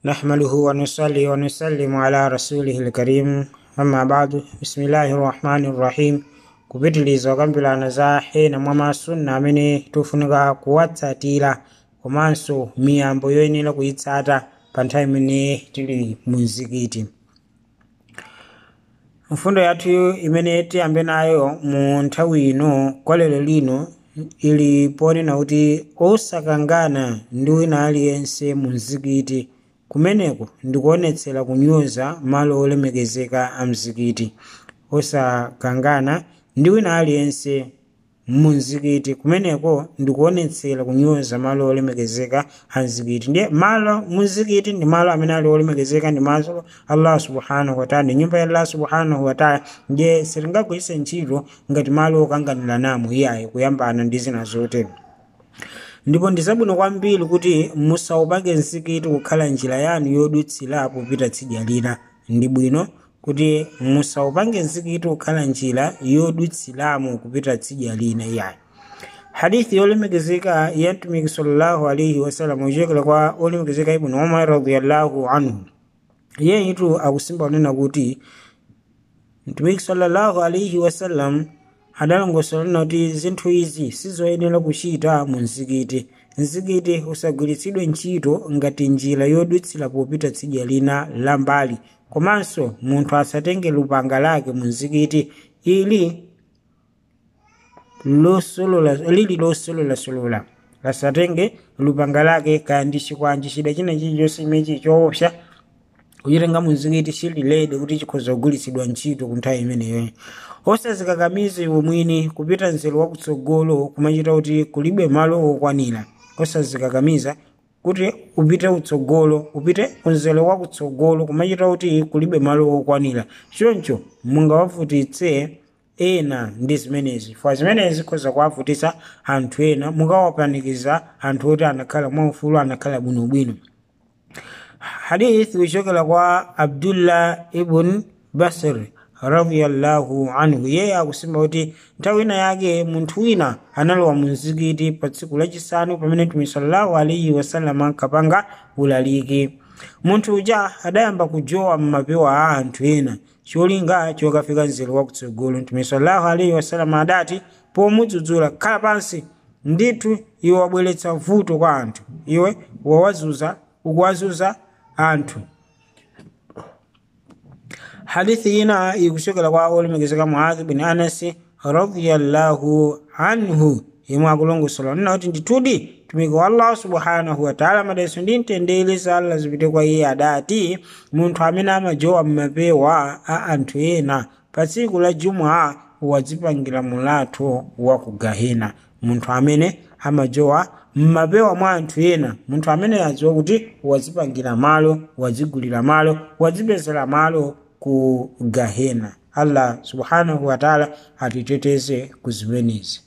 نحمده ونصلي ونسلم على رسوله الكريم أما بعد بسم الله الرحمن الرحيم kupitiliza okambirana za hena mwa masunna amene tofunika kuwatsatira komanso miyambo yoyenera kuyitsata pa nthawi imene tili mu mzikiti mfundo yathu imene tiyambe nayo mu nthawi ino kwa lero lino ili ponena kuti osakangana ndi wina aliyense mu mzikiti kumeneko ndikuonetsera kunyoza malo olemekezeka a mzikiti osakangana ndi wina aliyense mu mzikiti kumeneko ndikuonetsera kunyoza malo olemekezeka a mzikiti ndiye malo mu mzikiti ndi malo amene ali olemekezeka ndi malo allah subhanahu wataala ndi nyumba ya allah subhanahu wataala ndiye sitingagwiritse ntchito ngati malo okanganira namo iyayi kuyambana ndi zina zotero ndipo ndi zabwino kwambiri kuti musaupange mzikiti kukhala njira yanu yodutsirapo kupita tsidya lina ndi bwino kuti musaupange mzikiti kukhala njira yodutsiramo kupita tsidya lina iyayi hadithi yolemekezeka ya mtumiki sallallahu alaihi wasallam uchokera kwa olemekezeka ibnu umar radiallahu anhu yeyitu akusimba kunena kuti mtumiki sallallahu alaihi wasallam adalongosola kuti zinthu izi sizoyenera kuchita mu mzikiti mzikiti usagwiritsidwe ntchito ngati njira yodutsira popita tsidya lina la mbali komanso munthu asatenge lupanga lake mu mzikiti ili losolola lili losololasololola asatenge lupanga lake kaya ndi chikwanji chida china chilichonse imechi choopsa kuchitenga mu mzikiti chililede kuti chikhoza kugwiritsidwa ntchito ku nthawi imeneyo osazikakamiza iwe mwini kupita nzeru wakutsogolo kumachita kuti kulibe malo okwanira osazikakamiza kuti upite utsogolo upite kunzelo wakutsogolo kumachita kuti kulibe malo okwanira choncho mungawavutitse ena ndi zimenezi fa zimenezi zikhoza kuwavutitsa anthu ena mukawapanikiza anthu oti anakhala mwaufulu anakhala bwinobwino hadithi kuchokera kwa abdullah ibn basr radiyallahu anhu yeye akusimba kuti nthawi ina yake munthu wina analowa mu mzikiti pa tsiku lachisanu pamene mtume sallallahu alaihi wasallam ankapanga ulaliki munthu uja adayamba kujowa mmapewa a anthu ena cholinga chokafika nzeru wakutsogolo mtume sallallahu alaihi wasallam adati pomudzudzula khala pansi ndithu iwe wabweretsa vuto kwa anthu iwe wawazuza ukuwazuza anthu hadithi ina ikuchokera kwa olemekezeka muadhi bin anasi radiyallahu anhu yemwe akulongosola nina kuti ndithudi mtumiki wa allah subhanahu wataala madalitso ndi mtendere za allah zipite kwa iye adati munthu amene amajowa mmapewa a anthu ena pa tsiku la jumua wadzipangira mulatho wa ku gahena munthu amene amajowa mmapewa mwa anthu ena munthu amene adziwa kuti wadzipangira malo wadzigulira malo wadzipezera malo ku gahena allah subhanahu wataala atiteteze ku zimenezi